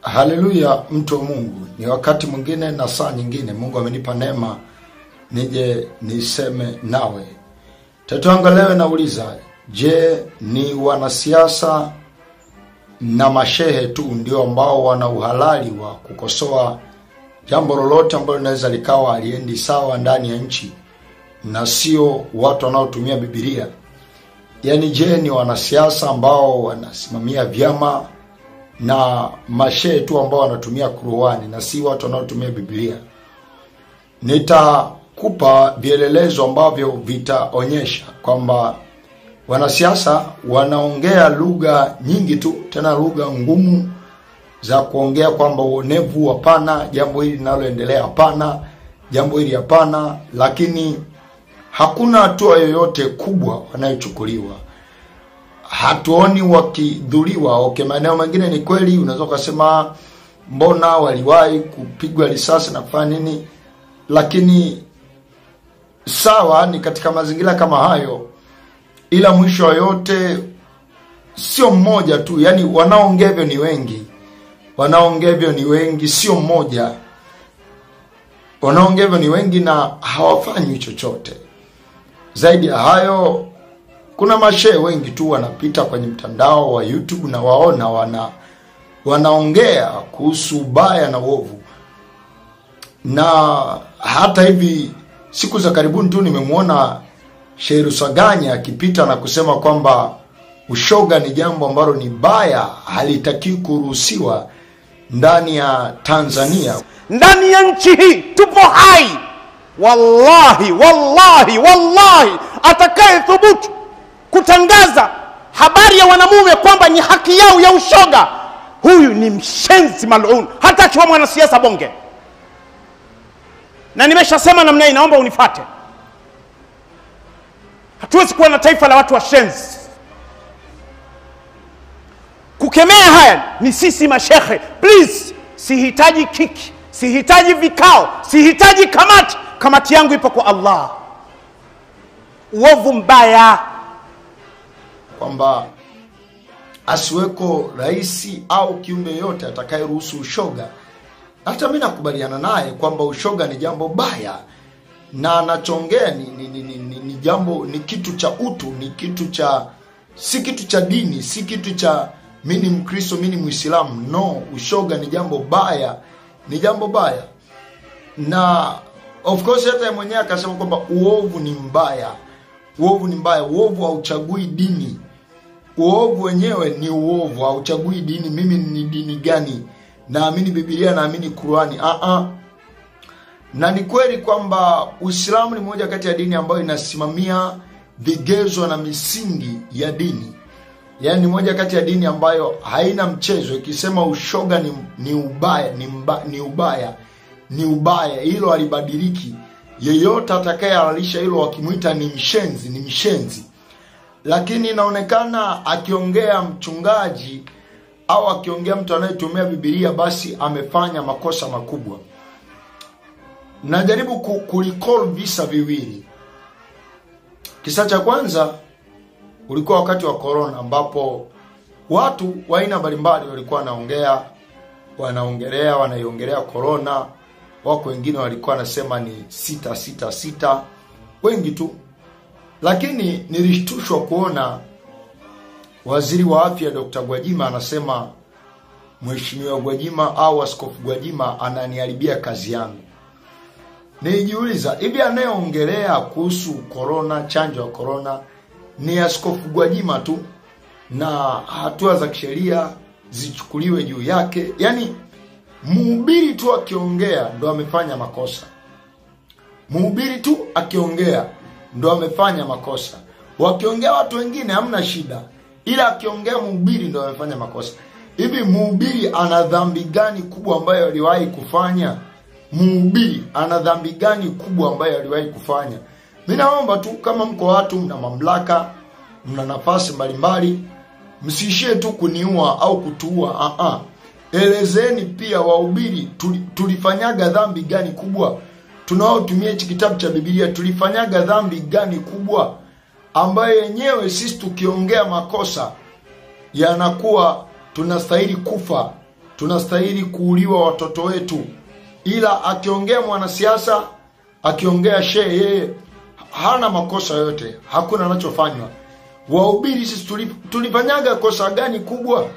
Haleluya, mtu wa Mungu. Ni wakati mwingine na saa nyingine Mungu amenipa neema nije niseme nawe. Tatu yangu leo nauliza, je, ni wanasiasa na mashehe tu ndio ambao wana uhalali wa kukosoa jambo lolote ambalo linaweza likawa aliendi sawa ndani ya nchi na sio watu wanaotumia Biblia? Yaani, je, ni wanasiasa ambao wanasimamia vyama na mashehe tu ambao wanatumia Qur'ani na si watu wanaotumia Biblia? Nitakupa vielelezo ambavyo vitaonyesha kwamba wanasiasa wanaongea lugha nyingi tu, tena lugha ngumu za kuongea kwamba uonevu hapana, jambo hili linaloendelea hapana, jambo hili hapana, lakini hakuna hatua yoyote kubwa wanayochukuliwa. Hatuoni wakidhuliwa. Okay, maeneo mengine ni kweli, unaweza ukasema mbona waliwahi kupigwa risasi na kufanya nini, lakini sawa, ni katika mazingira kama hayo, ila mwisho wa yote sio mmoja tu, yani wanaongea hivyo ni wengi, wanaongea hivyo ni wengi, sio mmoja. Wanaongea hivyo ni wengi na hawafanyi chochote. Zaidi ya hayo, kuna mashehe wengi tu wanapita kwenye mtandao wa YouTube na waona wana wanaongea kuhusu ubaya na uovu, na hata hivi siku za karibuni tu nimemwona Sheikh Rusaganya akipita na kusema kwamba ushoga ni jambo ambalo ni baya, halitakiwi kuruhusiwa ndani ya Tanzania. ndani ya nchi hii tupo hai wallahi wallahi wallahi atakaye thubutu kutangaza habari ya wanamume kwamba ni haki yao ya ushoga huyu ni mshenzi malun hata akiwa mwanasiasa bonge na nimeshasema namna hii naomba unifate hatuwezi kuwa na taifa la watu washenzi kukemea haya ni sisi mashekhe please sihitaji kiki sihitaji vikao sihitaji kamati kamati yangu ipo kwa allah uovu mbaya kwamba asiweko rais au kiumbe yote atakayeruhusu ushoga. Hata mi nakubaliana naye kwamba ushoga ni jambo baya, na anachongea ni, ni, ni, ni, ni, ni jambo ni kitu cha utu, ni kitu cha si kitu cha dini, si kitu cha mi ni Mkristo, mi ni Mwislamu. No, ushoga ni jambo baya, ni jambo baya, na of course hata yeye mwenyewe akasema kwamba uovu ni mbaya, uovu ni mbaya, uovu hauchagui dini uovu wenyewe ni uovu, hauchagui dini. Mimi ni dini gani? Naamini Biblia, naamini Qurani. Ah ah. Na ni kweli kwamba Uislamu ni moja kati ya dini ambayo inasimamia vigezo na misingi ya dini, yaani ni moja kati ya dini ambayo haina mchezo. Ikisema ushoga ni, ni ubaya ni, mba, ni ubaya ni ubaya, hilo halibadiliki. Yeyote atakayehalalisha hilo wakimwita ni mshenzi, ni mshenzi lakini inaonekana akiongea mchungaji au akiongea mtu anayetumia Biblia basi amefanya makosa makubwa. Najaribu ku- kurecall visa viwili. Kisa cha kwanza ulikuwa wakati wa corona, ambapo watu wa aina mbalimbali walikuwa wanaongea wanaongelea wanaiongelea corona. Wako wengine walikuwa wanasema ni sita sita sita, wengi tu lakini nilishtushwa kuona waziri wa afya Dr. Gwajima anasema Mheshimiwa Gwajima au Askofu Gwajima ananiharibia kazi yangu. Nilijiuliza, hivi anayeongelea kuhusu korona, chanjo ya korona ni Askofu Gwajima tu na hatua za kisheria zichukuliwe juu yake? Yaani mhubiri tu akiongea ndo amefanya makosa, mhubiri tu akiongea ndo amefanya makosa. Wakiongea watu wengine hamna shida, ila akiongea mhubiri ndo amefanya makosa. Hivi mhubiri ana dhambi gani kubwa ambayo aliwahi kufanya? Mhubiri ana dhambi gani kubwa ambayo aliwahi kufanya? Mi naomba tu, kama mko watu mna mamlaka, mna nafasi mbalimbali, msiishie tu kuniua au kutuua. Ah ah, elezeni pia wahubiri, tuli- tulifanyaga dhambi gani kubwa tunaotumia hichi kitabu cha Biblia tulifanyaga dhambi gani kubwa ambayo yenyewe sisi tukiongea makosa yanakuwa tunastahili kufa tunastahili kuuliwa watoto wetu ila akiongea mwanasiasa akiongea shehe yeye hana makosa yote hakuna anachofanywa wahubiri sisi tulip- tulifanyaga kosa gani kubwa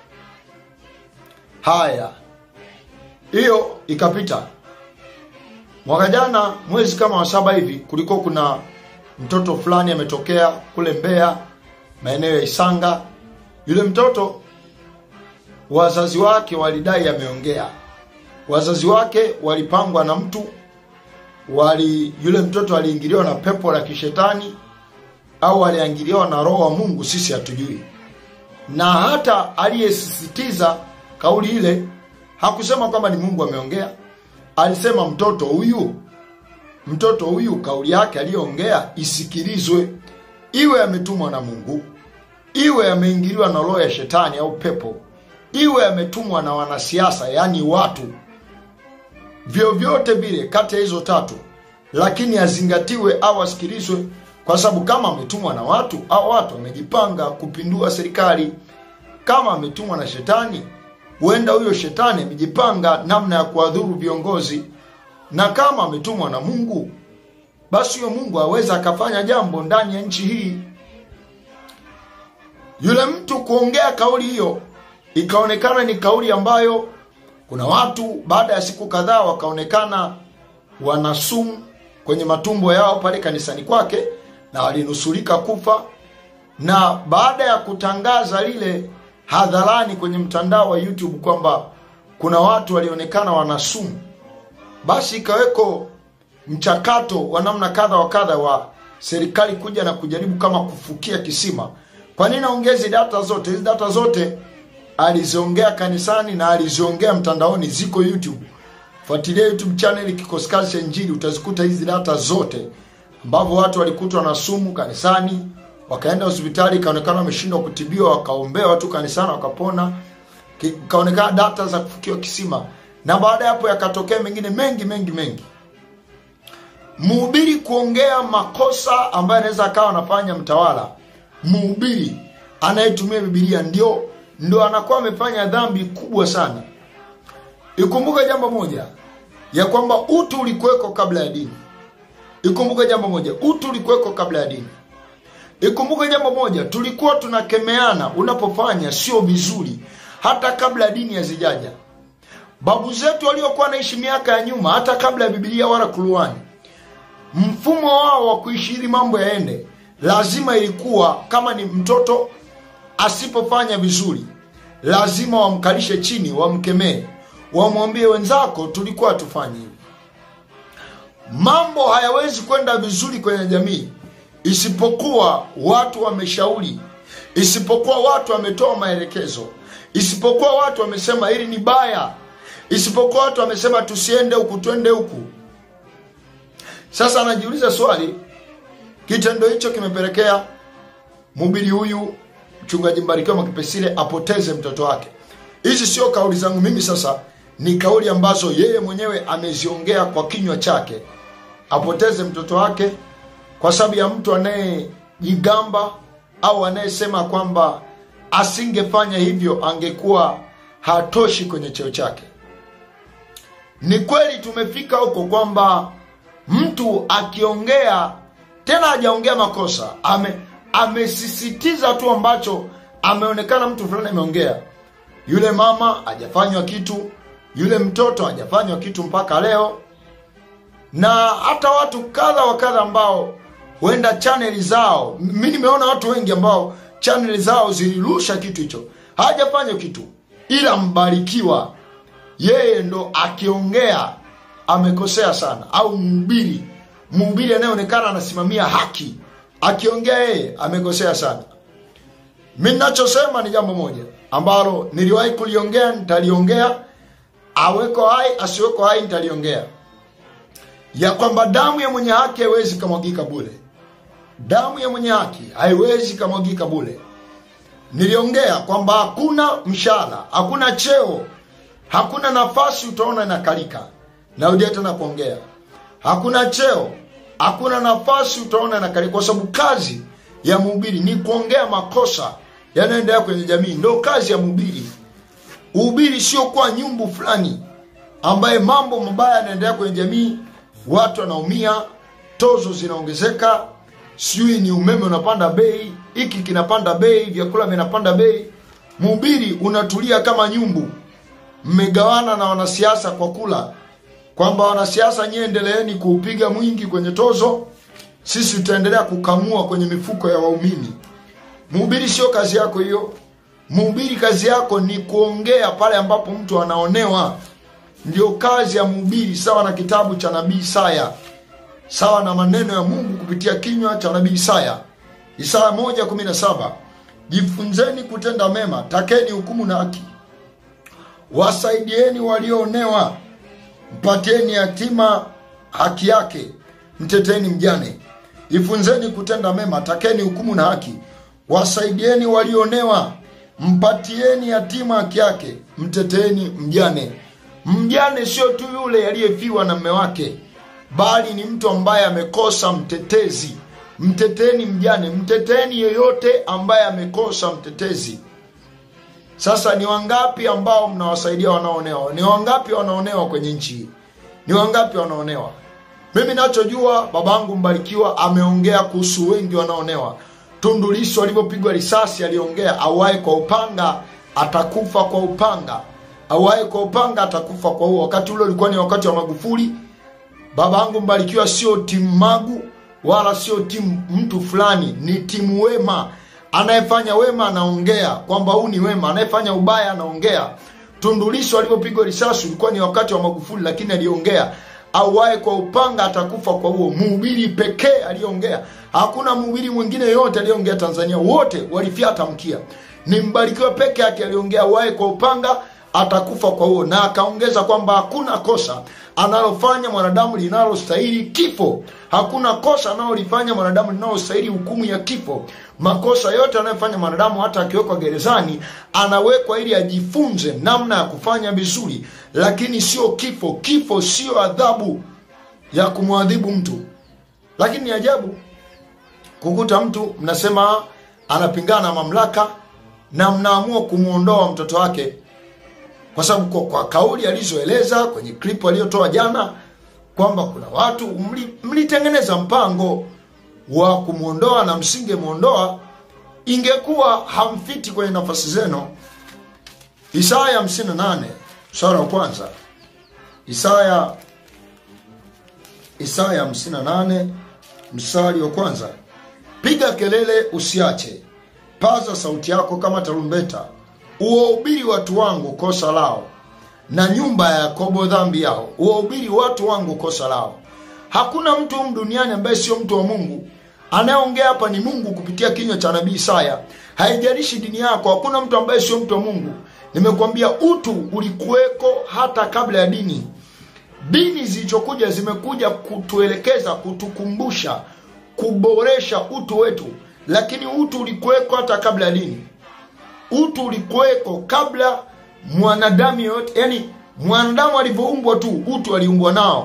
haya hiyo ikapita mwaka jana mwezi kama wa saba hivi kulikuwa kuna mtoto fulani ametokea kule mbeya maeneo ya isanga yule mtoto wazazi wake walidai ameongea wazazi wake walipangwa na mtu wali yule mtoto aliingiliwa na pepo la kishetani au aliingiliwa na roho wa mungu sisi hatujui na hata aliyesisitiza kauli ile hakusema kwamba ni mungu ameongea alisema mtoto huyu mtoto huyu kauli yake aliyoongea isikilizwe iwe ametumwa na mungu iwe ameingiliwa na roho ya shetani au pepo iwe ametumwa na wanasiasa yaani watu vyovyote vile kati ya hizo tatu lakini azingatiwe au asikilizwe kwa sababu kama ametumwa na watu au watu wamejipanga kupindua serikali kama ametumwa na shetani huenda huyo shetani amejipanga namna ya kuwadhuru viongozi na kama ametumwa na mungu basi huyo mungu aweza akafanya jambo ndani ya nchi hii yule mtu kuongea kauli hiyo ikaonekana ni kauli ambayo kuna watu baada ya siku kadhaa wakaonekana wana sumu kwenye matumbo yao pale kanisani kwake na walinusurika kufa na baada ya kutangaza lile hadharani kwenye mtandao wa youtube kwamba kuna watu walionekana wana sumu basi ikaweko mchakato wa namna kadha wa kadha wa serikali kuja na kujaribu kama kufukia kisima kwa nini aongezi data zote hizi data zote aliziongea kanisani na aliziongea mtandaoni ziko youtube fuatilia youtube channel kikosi kazi cha injili utazikuta hizi data zote ambavyo watu walikutwa na sumu kanisani wakaenda hospitali ikaonekana wameshindwa kutibiwa wakaombea watu kanisani wakapona Ki- ikaonekana data za kufukiwa kisima na baada ya hapo yakatokea mengine mengi mengi mengi mhubiri kuongea makosa ambayo anaweza akawa anafanya mtawala mhubiri anayetumia bibilia ndio ndio anakuwa amefanya dhambi kubwa sana ikumbuke jambo moja ya kwamba utu ulikuweko kabla ya dini ikumbuke jambo moja utu ulikuweko kabla ya dini ikumbuke jambo moja tulikuwa tunakemeana unapofanya sio vizuri hata kabla ya dini hazijaja babu zetu waliokuwa naishi miaka ya nyuma hata kabla ya bibilia wala kuruani mfumo wao wa kuishi ili mambo yaende lazima ilikuwa kama ni mtoto asipofanya vizuri lazima wamkalishe chini wamkemee wamwambie wenzako tulikuwa tufanye hivi mambo hayawezi kwenda vizuri kwenye jamii isipokuwa watu wameshauri isipokuwa watu wametoa maelekezo isipokuwa watu wamesema hili ni baya isipokuwa watu wamesema tusiende huku twende huku sasa anajiuliza swali kitendo hicho kimepelekea mhubiri huyu mchungaji mbarikiwa makipesile apoteze mtoto wake hizi sio kauli zangu mimi sasa ni kauli ambazo yeye mwenyewe ameziongea kwa kinywa chake apoteze mtoto wake kwa sababu ya mtu anayejigamba au anayesema kwamba asingefanya hivyo angekuwa hatoshi kwenye cheo chake ni kweli tumefika huko kwamba mtu akiongea tena hajaongea makosa ame amesisitiza tu ambacho ameonekana mtu fulani ameongea yule mama hajafanywa kitu yule mtoto hajafanywa kitu mpaka leo na hata watu kadha wa kadha ambao huenda chaneli zao mi nimeona watu wengi ambao chaneli zao zilirusha kitu hicho hajafanya kitu ila mbarikiwa yeye ndo akiongea amekosea sana au mhubiri mhubiri anayeonekana anasimamia haki akiongea yeye amekosea sana mi nachosema ni jambo moja ambalo niliwahi kuliongea nitaliongea aweko hai asiweko hai nitaliongea ya kwamba damu ya mwenye haki haiwezi kamwagika bule damu ya mwenye haki haiwezi kamwagika bule niliongea kwamba hakuna mshahara hakuna cheo hakuna nafasi utaona inakalika narudia tena kuongea hakuna cheo hakuna nafasi utaona inakalika kwa sababu kazi ya mhubiri ni kuongea makosa yanayoendelea kwenye jamii ndo kazi ya mhubiri Uhubiri sio kuwa nyumbu fulani ambaye mambo mabaya yanaendelea kwenye jamii, watu wanaumia, tozo zinaongezeka, sijui ni umeme unapanda bei, hiki kinapanda bei, vyakula vinapanda bei. Mhubiri unatulia kama nyumbu, mmegawana na wanasiasa kwa kula, kwamba wanasiasa nyie endeleeni kuupiga mwingi kwenye tozo, sisi tutaendelea kukamua kwenye mifuko ya waumini. Mhubiri sio kazi yako hiyo. Mhubiri kazi yako ni kuongea pale ambapo mtu anaonewa. Ndio kazi ya mhubiri, sawa na kitabu cha nabii Isaya, sawa na maneno ya Mungu kupitia kinywa cha nabii Isaya. Isaya moja kumi na saba jifunzeni kutenda mema, takeni hukumu na haki, wasaidieni walioonewa, mpatieni yatima haki yake, mteteni mjane. Jifunzeni kutenda mema, takeni hukumu na haki, wasaidieni walioonewa, mpatieni yatima haki yake, mteteeni mjane. Mjane sio tu yule aliyefiwa na mme wake, bali ni mtu ambaye amekosa mtetezi. Mteteni mjane, mteteni yeyote ambaye amekosa mtetezi. Sasa ni wangapi ambao mnawasaidia wanaoonewa? Ni wangapi wanaonewa kwenye nchi hii? Ni wangapi wanaonewa? Mimi nachojua, babangu Mbarikiwa ameongea kuhusu wengi wanaonewa. Tundu Lissu alivyopigwa risasi aliongea, auaye kwa upanga atakufa kwa upanga, auaye kwa upanga atakufa kwa huo. Wakati ule ulikuwa ni wakati wa Magufuli. Babangu Mbarikiwa sio timu Magu wala sio timu mtu fulani, ni timu wema. Anayefanya wema anaongea kwamba huu ni wema, anayefanya ubaya anaongea. Tundu Lissu alipopigwa risasi ulikuwa ni wakati wa Magufuli, lakini aliongea auaye kwa upanga atakufa kwa huo. Mhubiri pekee aliongea, hakuna mhubiri mwingine yoyote aliyeongea Tanzania, wote walifyata mkia. Ni Mbarikiwa peke yake aliongea auaye kwa upanga atakufa kwa huo, na akaongeza kwamba hakuna kosa analofanya mwanadamu linalostahili kifo. Hakuna kosa analolifanya mwanadamu linalostahili hukumu ya kifo. Makosa yote anayofanya mwanadamu, hata akiwekwa gerezani, anawekwa ili ajifunze namna ya kufanya vizuri, lakini sio kifo. Kifo sio adhabu ya kumwadhibu mtu. Lakini ni ajabu kukuta mtu mnasema anapingana na mamlaka na mnaamua kumwondoa mtoto wake kwa sababu kwa, kwa kauli alizoeleza kwenye klipu aliyotoa jana kwamba kuna watu mli, mlitengeneza mpango wa kumwondoa na msingemwondoa, ingekuwa hamfiti kwenye nafasi zenu. Isaya 58 sura ya kwanza. Isaya Isaya 58 mstari wa kwanza. Piga kelele usiache, paza sauti yako kama tarumbeta uwahubiri watu wangu kosa lao, na nyumba ya Yakobo dhambi yao. Uwahubiri watu wangu kosa lao. Hakuna mtu humu duniani ambaye sio mtu wa Mungu. Anayeongea hapa ni Mungu kupitia kinywa cha nabii Isaya. Haijalishi dini yako, hakuna mtu ambaye sio mtu wa Mungu. Nimekuambia utu ulikuweko hata kabla ya dini. Dini zilizokuja zimekuja kutuelekeza, kutukumbusha, kuboresha utu wetu, lakini utu ulikuweko hata kabla ya dini utu ulikuweko kabla mwanadamu yoyote, yani mwanadamu alivyoumbwa tu utu aliumbwa nao.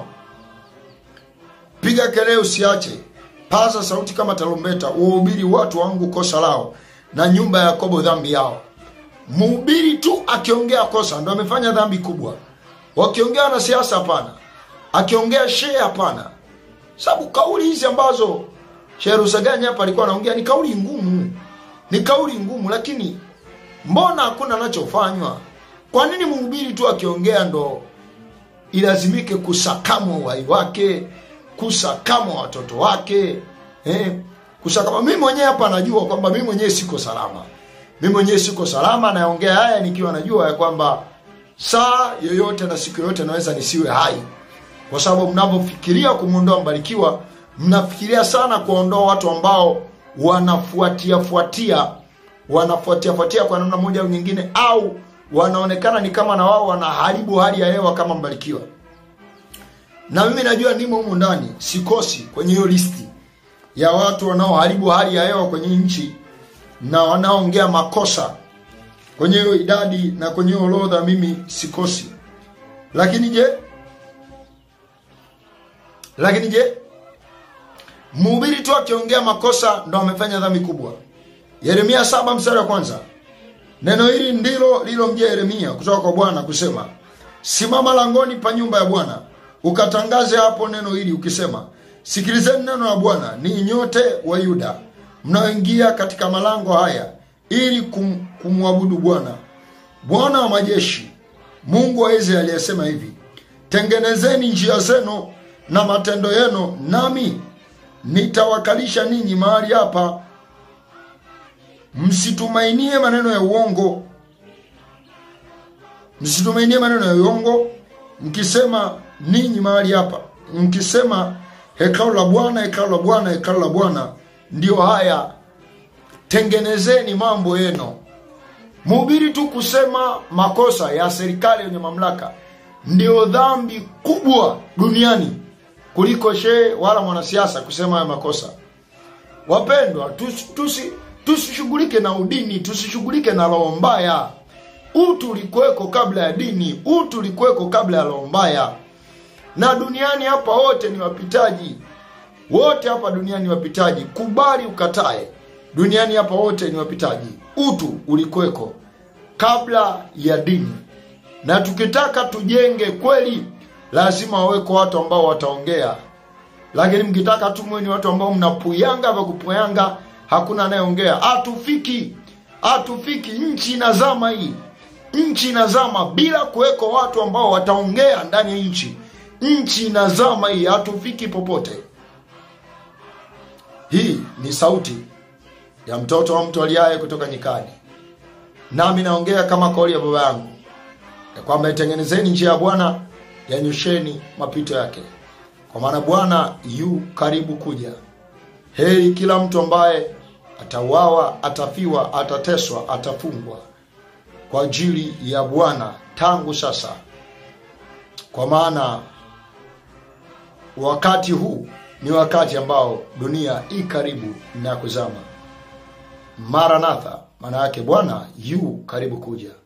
Piga kelele usiache, paza sauti kama tarumbeta, uwahubiri watu wangu kosa lao, na nyumba ya Yakobo dhambi yao. Mhubiri tu akiongea kosa ndo amefanya dhambi kubwa. Wakiongea wanasiasa hapana, akiongea shehe hapana, sababu kauli hizi ambazo Shehe Rusaganya hapa alikuwa anaongea ni kauli ngumu, ni kauli ngumu, lakini mbona hakuna anachofanywa? Kwa nini mhubiri tu akiongea ndo ilazimike kusakamwa uhai wake, kusakamwa watoto wake eh? Kusakamwa. Mimi mwenyewe hapa najua kwamba mimi mwenyewe siko salama, mimi mwenyewe siko salama. Naongea haya nikiwa najua ya kwamba saa yoyote na siku yoyote naweza nisiwe hai, kwa sababu mnapofikiria kumwondoa Mbarikiwa mnafikiria sana kuondoa watu ambao wanafuatia fuatia wanafuatia fuatia kwa namna moja au nyingine, au wanaonekana ni kama na wao wanaharibu hali ya hewa kama Mbarikiwa. Na mimi najua nimo humu ndani, sikosi kwenye hiyo listi ya watu wanaoharibu hali ya hewa kwenye nchi na wanaoongea makosa kwenye hiyo idadi na kwenye hiyo orodha, mimi sikosi. Lakini je, lakini je, mhubiri tu akiongea makosa ndo amefanya dhambi kubwa? Yeremia saba mstari wa kwanza. neno hili ndilo lilomjia yeremia kutoka kwa bwana kusema simama langoni pa nyumba ya bwana ukatangaze hapo neno hili ukisema sikilizeni neno la bwana ni nyote wa yuda mnaoingia katika malango haya ili kum, kumwabudu bwana bwana wa majeshi mungu wa israeli aliyesema hivi tengenezeni njia zenu na matendo yenu nami nitawakalisha ninyi mahali hapa msitumainie maneno ya uongo msitumainie maneno ya uongo mkisema ninyi mahali hapa mkisema hekalu la bwana hekalu la bwana hekalu la bwana ndio haya tengenezeni mambo yenu mhubiri tu kusema makosa ya serikali yenye mamlaka ndio dhambi kubwa duniani kuliko shehe wala mwanasiasa kusema haya makosa wapendwa tusi- tusi- tusishughulike na udini tusishughulike na roho mbaya utu ulikuweko kabla ya dini utu ulikuweko kabla ya roho mbaya na duniani hapa wote ni wapitaji wote hapa duniani ni wapitaji kubali ukatae duniani hapa wote ni wapitaji utu ulikuweko kabla ya dini na tukitaka tujenge kweli lazima waweko watu ambao wataongea lakini mkitaka tu mwe ni watu ambao mnapuyanga vya kupuyanga hakuna anayeongea hatufiki hatufiki nchi inazama hii nchi inazama bila kuweko watu ambao wataongea ndani ya nchi nchi inazama hii hatufiki popote hii ni sauti ya mtoto wa mtu aliaye kutoka nyikani nami naongea kama kauli ya baba yangu ya kwamba itengenezeni njia ya bwana yanyosheni mapito yake kwa maana bwana yu karibu kuja heri kila mtu ambaye atauawa atafiwa atateswa atafungwa kwa ajili ya bwana tangu sasa kwa maana wakati huu ni wakati ambao dunia i karibu na kuzama maranatha maana yake bwana yu karibu kuja